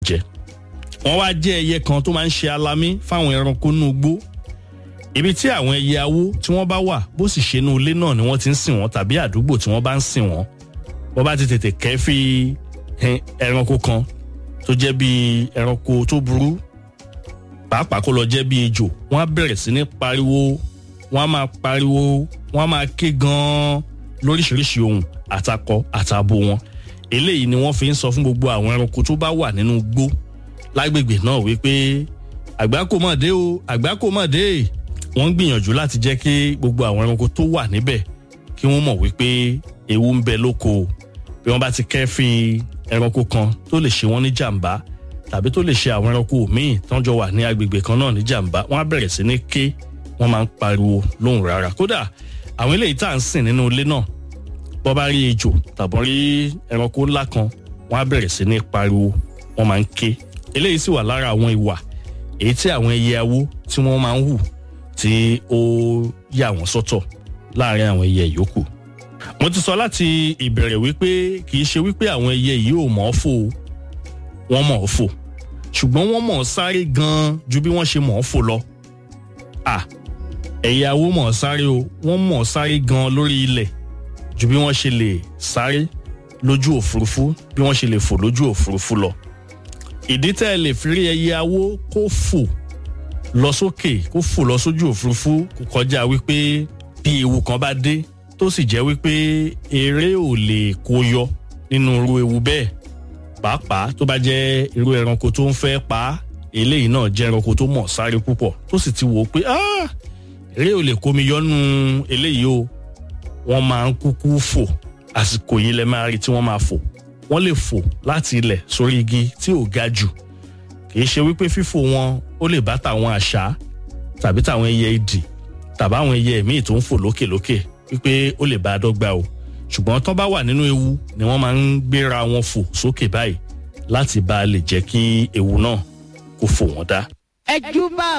jẹ wọ́n wá jẹ́ ẹyẹ kan tó máa ń ṣe alamí fáwọn ẹranko nínú igbó ibi tí àwọn ẹyẹ awó tí wọ́n bá wà bó sì ṣe inú ilé náà ni wọ́n ti ń sìn wọ́n tàbí àdúgbò tí wọ́n bá ń sìn wọ́n wọ́n bá ti tètè kẹ́fí ẹranko kan tó jẹ́ bí ẹranko tó burú pàápàá kó lọ jẹ́ bí ejò wọ́n á bẹ̀rẹ̀ sí ní pariwo wọ́n á máa pariwo wọ́n á máa ké gan-an lóríṣiríṣi ohun àtakọ àtabo wọn eléyìí ni wọ́n fi ń sọ fún gbogbo àwọn ẹranko tó bá wà nínú igbó lágbègbè náà wípé àgbákò mọ̀ dé o àgbákò mọ̀ dé wọ́n ń gbìyànjú láti jẹ́ kí gbogbo àwọn ẹranko tó wà níbẹ̀ kí wọ́n mọ̀ wípé ewu ń bẹ lóko bí wọ́n bá ti kẹ́fín ẹranko kan tó lè ṣe wọ́n ní jàǹbá tàbí tó lè ṣe àwọn ẹranko míì tán jọ wà ní agbègbè kan náà ní jàǹbá wọ́n á bẹ̀rẹ̀ sí ní ké wọ́n máa ń pariwo lóhùn rárá kódà àwọn eléyìí tá à ń sìn nínú ilé náà bọ́ bá rí ejò tàbọ̀ rí ẹranko ńlá kan wọ́n á bẹ̀rẹ̀ sí ní pariwo wọ́n máa ń ké eléyìí sì wà lára àwọn ìwà èyí tí àwọn ẹyẹ awó tí wọ́n máa ń hù tí ó yà wọ́n sọ́tọ̀ láàrin àwọn ẹyẹ yòókù. mo ti sọ láti ìbẹ̀rẹ̀ wípé kì í ṣe wípé àwọn ẹyẹ yìí ò mọ̀ ọ́ fò wọ́n mọ̀ ọ́ fò ṣùgbọ́n wọ́n mọ̀ ọ́ sáré gan-an ju bí wọ́n ṣe mọ̀ ọ́ fò lọ. à ẹyẹ awó mọ̀ ọ́ sáré o wọ́n mọ̀ ọ́ sáré gan-an lórí ilẹ̀ ju bí wọ́n ṣe lè sáré lójú òfurufú bí wọ́n ṣe lè fò lójú òfurufú lọ ìdí tẹ́ ẹ lè fi rí ẹyẹ awó kó fò lọ sókè kó fò lọ sójú òfurufú kò kọjá wípé bí ewu kan bá dé tó sì jẹ́ wípé eré ò lè kó yọ nínú irú ewu bẹ́ẹ̀ pàápàá tó bá jẹ́ irú ẹranko tó ń fẹ́ pa á eléyìí náà jẹ́ ẹranko tó mọ̀ sáré púpọ̀ tó sì ti wò ó pé eré ò lè kó mi yọnu eléyìí o wọ́n máa ń kúkú fò àsìkò yìí lẹ máa rí tí wọ́n máa fò wọ́n lè fò láti ilẹ̀ sórí igi tí ò ga jù kì í ṣe wípé fífò wọn ó lè bá tàwọn àṣá tàbí tàwọn ẹyẹ idì tàbí àwọn ẹyẹ míì tó ń fò lókèlókè wípé ó lè bá a dọ́gba o ṣùgbọ́n tó bá wà nínú ewu ni wọ́n máa ń gbéra wọn fò sókè báyìí láti bá a lè jẹ́ kí ewu náà kó fò wọ́n dá. ẹ júbà